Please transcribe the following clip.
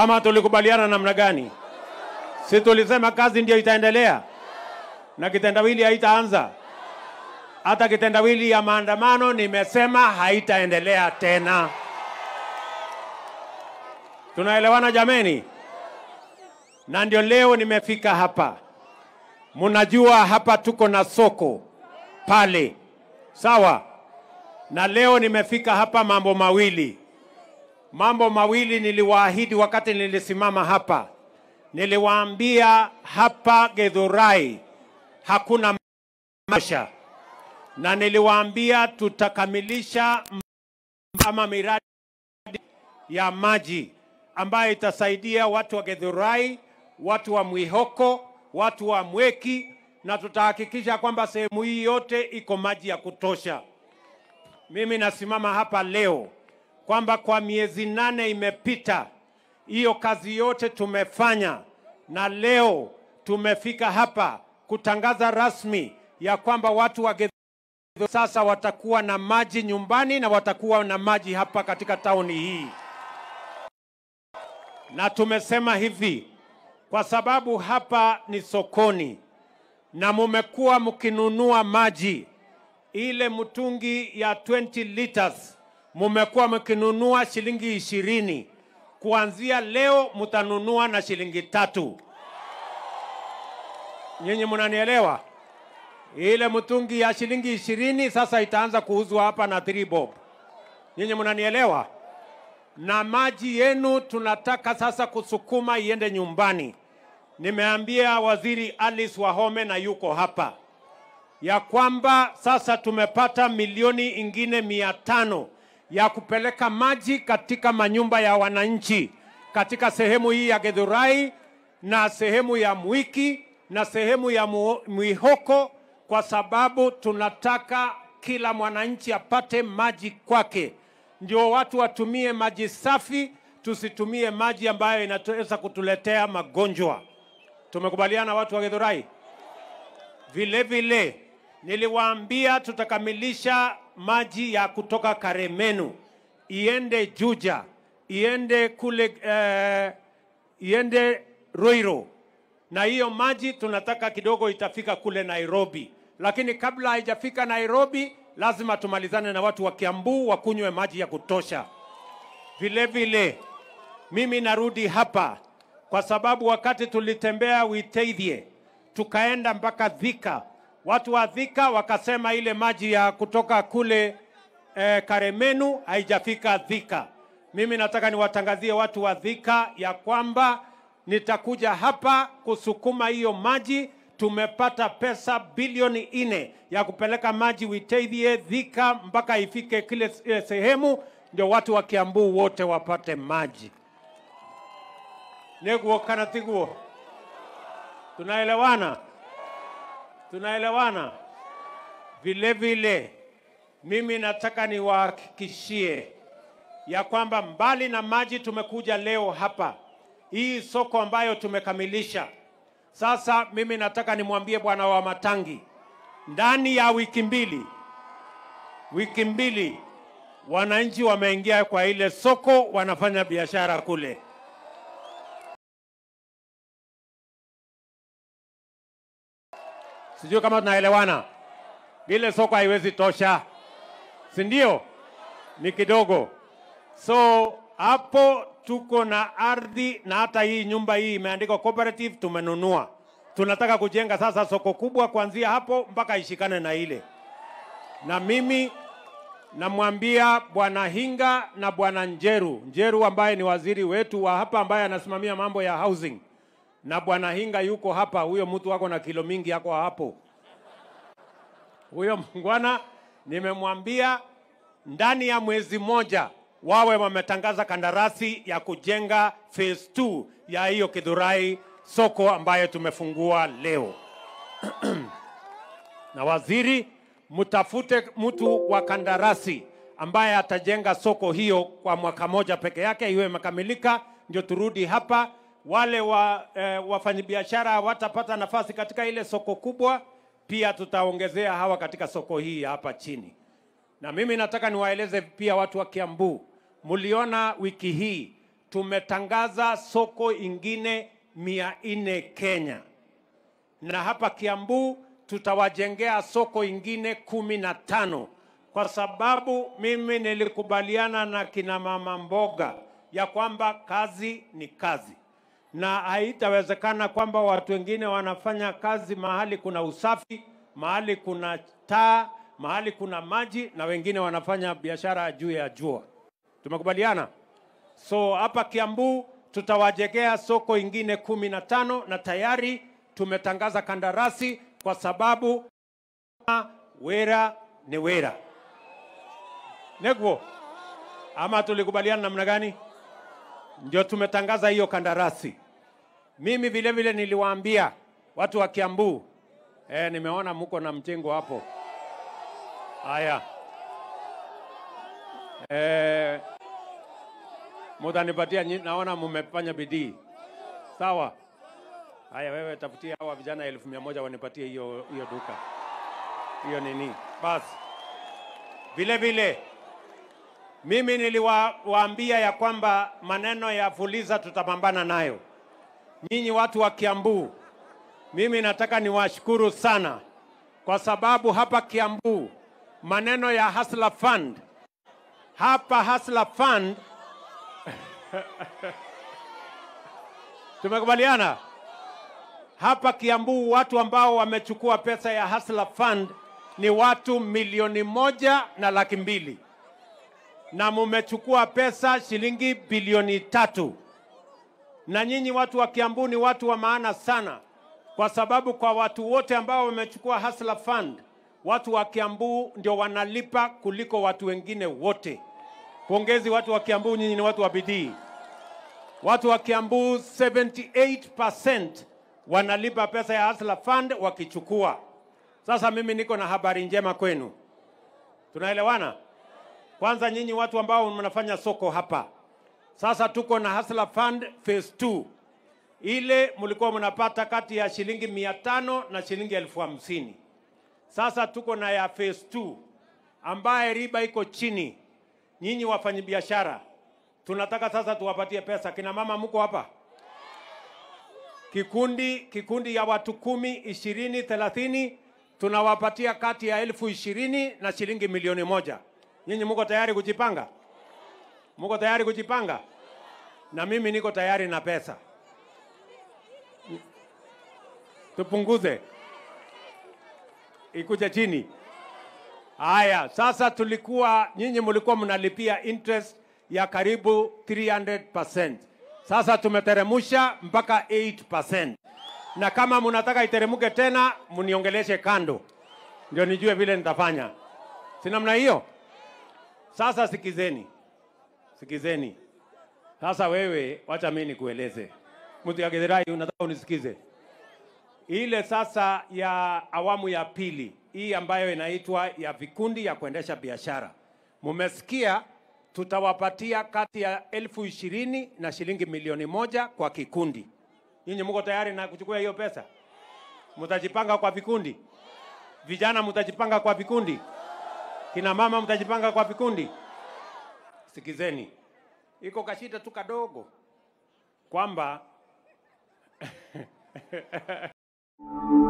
ama tulikubaliana namna gani? Si tulisema kazi ndio itaendelea na kitendawili haitaanza? Hata kitendawili ya maandamano nimesema haitaendelea tena. Tunaelewana jameni? Na ndio leo nimefika hapa. Mnajua hapa tuko na soko pale, sawa? Na leo nimefika hapa mambo mawili, mambo mawili niliwaahidi wakati nilisimama hapa. Niliwaambia hapa Githurai hakuna maisha, na niliwaambia tutakamilisha ama miradi ya maji ambayo itasaidia watu wa Githurai, watu wa Mwihoko, watu wa Mweki, na tutahakikisha kwamba sehemu hii yote iko maji ya kutosha. Mimi nasimama hapa leo kwamba kwa miezi nane imepita, hiyo kazi yote tumefanya, na leo tumefika hapa kutangaza rasmi ya kwamba watu wa Githurai sasa watakuwa na maji nyumbani na watakuwa na maji hapa katika tauni hii na tumesema hivi kwa sababu hapa ni sokoni na mumekuwa mkinunua maji ile mtungi ya 20 liters mumekuwa mkinunua shilingi ishirini. Kuanzia leo mtanunua na shilingi tatu. Nyinyi mnanielewa? Ile mtungi ya shilingi ishirini sasa itaanza kuuzwa hapa na 3 bob. Nyinyi mnanielewa? na maji yenu tunataka sasa kusukuma iende nyumbani. Nimeambia waziri Alice Wahome na yuko hapa ya kwamba sasa tumepata milioni ingine mia tano ya kupeleka maji katika manyumba ya wananchi katika sehemu hii ya Githurai na sehemu ya Mwiki na sehemu ya Mu- Mwihoko, kwa sababu tunataka kila mwananchi apate maji kwake ndio watu watumie maji safi, tusitumie maji ambayo inaweza kutuletea magonjwa. Tumekubaliana watu wa Githurai? Vile vile niliwaambia tutakamilisha maji ya kutoka Karemenu iende Juja, iende kule eh, iende Roiro, na hiyo maji tunataka kidogo itafika kule Nairobi, lakini kabla haijafika Nairobi lazima tumalizane na watu wa Kiambu wakunywe maji ya kutosha. Vile vile mimi narudi hapa kwa sababu wakati tulitembea Witeithie tukaenda mpaka Thika, watu wa Thika wakasema ile maji ya kutoka kule eh, Karemenu haijafika Thika. Mimi nataka niwatangazie watu wa Thika ya kwamba nitakuja hapa kusukuma hiyo maji tumepata pesa bilioni nne ya kupeleka maji Witeithie, Thika mpaka ifike kile eh, sehemu ndio watu wa Kiambu wote wapate maji. Neguo kana tiguo? Tunaelewana? Tunaelewana? Vile vile mimi nataka niwahakikishie ya kwamba mbali na maji tumekuja leo hapa, hii soko ambayo tumekamilisha sasa mimi nataka nimwambie bwana wa Matangi, ndani ya wiki mbili, wiki mbili wananchi wameingia kwa ile soko, wanafanya biashara kule. Sijui kama tunaelewana. Ile soko haiwezi tosha, si ndio? Ni kidogo. So hapo tuko na ardhi na hata hii nyumba hii imeandikwa cooperative, tumenunua. Tunataka kujenga sasa soko kubwa kuanzia hapo mpaka ishikane na ile. Na mimi namwambia bwana Hinga na bwana Njeru, Njeru ambaye ni waziri wetu wa hapa ambaye anasimamia mambo ya housing, na bwana Hinga yuko hapa, huyo mtu wako na kilo mingi yako hapo. Huyo mngwana nimemwambia ndani ya mwezi moja wawe wametangaza kandarasi ya kujenga phase 2 ya hiyo Githurai soko ambayo tumefungua leo. na waziri, mtafute mtu wa kandarasi ambaye atajenga soko hiyo kwa mwaka moja peke yake, iwe imekamilika, ndio turudi hapa. Wale wa, eh, wafanyabiashara hawatapata nafasi katika ile soko kubwa, pia tutaongezea hawa katika soko hii hapa chini. Na mimi nataka niwaeleze pia watu wa Kiambu, mliona wiki hii tumetangaza soko ingine mia nne Kenya, na hapa Kiambu tutawajengea soko ingine kumi na tano kwa sababu mimi nilikubaliana na kina mama mboga ya kwamba kazi ni kazi, na haitawezekana kwamba watu wengine wanafanya kazi mahali kuna usafi, mahali kuna taa, mahali kuna maji, na wengine wanafanya biashara juu ya jua. Tumekubaliana? So hapa Kiambu tutawajengea soko ingine kumi na tano na tayari tumetangaza kandarasi kwa sababu wera ni wera. Negwo, ama tulikubaliana namna gani? Ndio tumetangaza hiyo kandarasi. Mimi vile vile niliwaambia watu wa Kiambu, eh, nimeona mko na mchengo hapo. Haya, eh, mutanipatia, nyi- naona mmefanya bidii. Sawa. Haya, wewe tafutia hawa vijana elfu mia moja wanipatie hiyo hiyo duka hiyo nini. Basi vile vile mimi niliwaambia ya kwamba maneno ya Fuliza tutapambana nayo. Nyinyi watu wa Kiambu, mimi nataka niwashukuru sana kwa sababu hapa Kiambu maneno ya Hustler Fund hapa Hustler Fund tumekubaliana hapa Kiambu, watu ambao wamechukua pesa ya Hustler Fund ni watu milioni moja na laki mbili na mumechukua pesa shilingi bilioni tatu. Na nyinyi watu wa Kiambu ni watu wa maana sana, kwa sababu kwa watu wote ambao wamechukua Hustler Fund, watu wa Kiambu ndio wanalipa kuliko watu wengine wote. Pongezi watu wa Kiambu, nyinyi ni watu wa bidii. Watu wa Kiambu 78% wanalipa pesa ya Hustler Fund wakichukua. Sasa mimi niko na habari njema kwenu, tunaelewana? Kwanza nyinyi watu ambao mnafanya soko hapa, sasa tuko na Hustler Fund phase 2 ile mlikuwa mnapata kati ya shilingi mia tano na shilingi elfu hamsini. Sasa tuko na ya phase 2 ambaye riba iko chini. Nyinyi wafanyabiashara, tunataka sasa tuwapatie pesa. Kina mama mko hapa? Kikundi kikundi ya watu kumi, ishirini, thelathini tunawapatia kati ya elfu ishirini na shilingi milioni moja. Nyinyi mko tayari kujipanga? Mko tayari kujipanga? Na mimi niko tayari na pesa. Tupunguze ikuje chini. Haya, sasa tulikuwa nyinyi mlikuwa mnalipia interest ya karibu 300%. Sasa tumeteremusha mpaka 8%. Na kama mnataka iteremuke tena, mniongeleshe kando, ndio nijue vile nitafanya. Si namna hiyo? Sasa sikizeni, sikizeni. Sasa wewe, wacha mimi nikueleze. Mtu ya Githurai, unataka unisikize? Ile sasa ya awamu ya pili hii ambayo inaitwa ya vikundi ya kuendesha biashara, mumesikia, tutawapatia kati ya elfu ishirini na shilingi milioni moja kwa kikundi. Nyinyi mko tayari na kuchukua hiyo pesa? Mtajipanga kwa vikundi? Vijana mtajipanga kwa vikundi? Kina mama mtajipanga kwa vikundi? Sikizeni, iko kashida tu kadogo kwamba